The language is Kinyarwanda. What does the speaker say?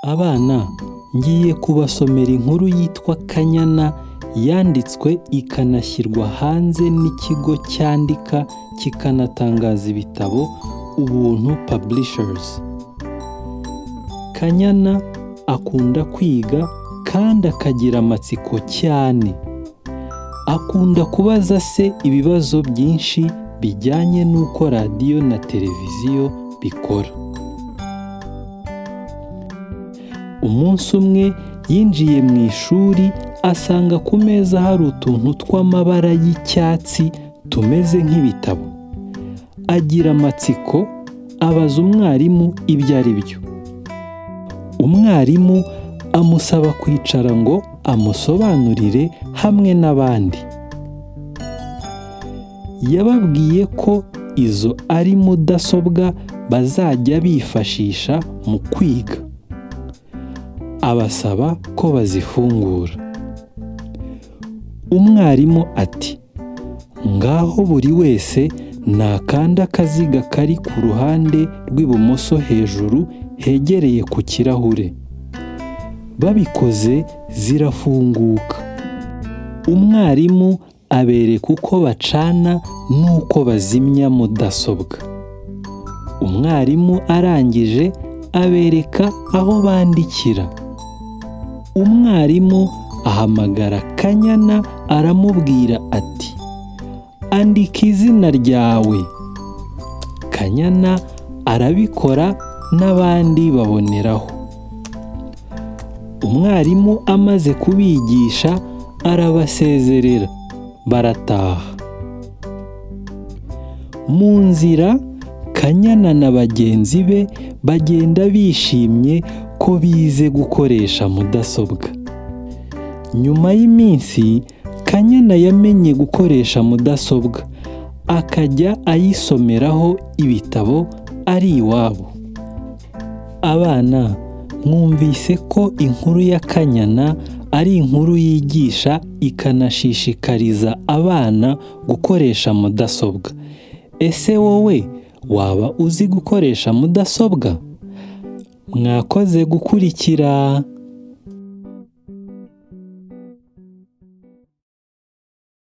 Abana ngiye kubasomera inkuru yitwa Kanyana yanditswe ikanashyirwa hanze n'ikigo cyandika kikanatangaza ibitabo Ubuntu Publishers. Kanyana akunda kwiga kandi akagira amatsiko cyane. Akunda kubaza se ibibazo byinshi bijyanye n'uko radiyo na televiziyo bikora. Umunsi umwe yinjiye mu ishuri asanga ku meza hari utuntu tw'amabara y'icyatsi tumeze nk'ibitabo. Agira amatsiko abaza umwarimu ibyo ari byo. Umwarimu amusaba kwicara ngo amusobanurire hamwe n'abandi. Yababwiye ko izo ari mudasobwa bazajya bifashisha mu kwiga. Abasaba ko bazifungura. Umwarimu ati ngaho buri wese nakande akaziga kari ku ruhande rw'ibumoso hejuru hegereye ku kirahure. Babikoze zirafunguka. Umwarimu abereka uko bacana n'uko bazimya mudasobwa. Umwarimu arangije abereka aho bandikira. Umwarimu ahamagara Kanyana aramubwira ati andika izina ryawe. Kanyana arabikora n'abandi baboneraho. Umwarimu amaze kubigisha arabasezerera barataha. Mu nzira Kanyana na bagenzi be bagenda bishimye ko bize gukoresha mudasobwa. Nyuma y'iminsi Kanyana yamenye gukoresha mudasobwa akajya ayisomeraho ibitabo ari iwabo. Abana mwumvise ko inkuru ya Kanyana ari inkuru yigisha ikanashishikariza abana gukoresha mudasobwa. Ese wowe waba uzi gukoresha mudasobwa? Mwakoze gukurikira.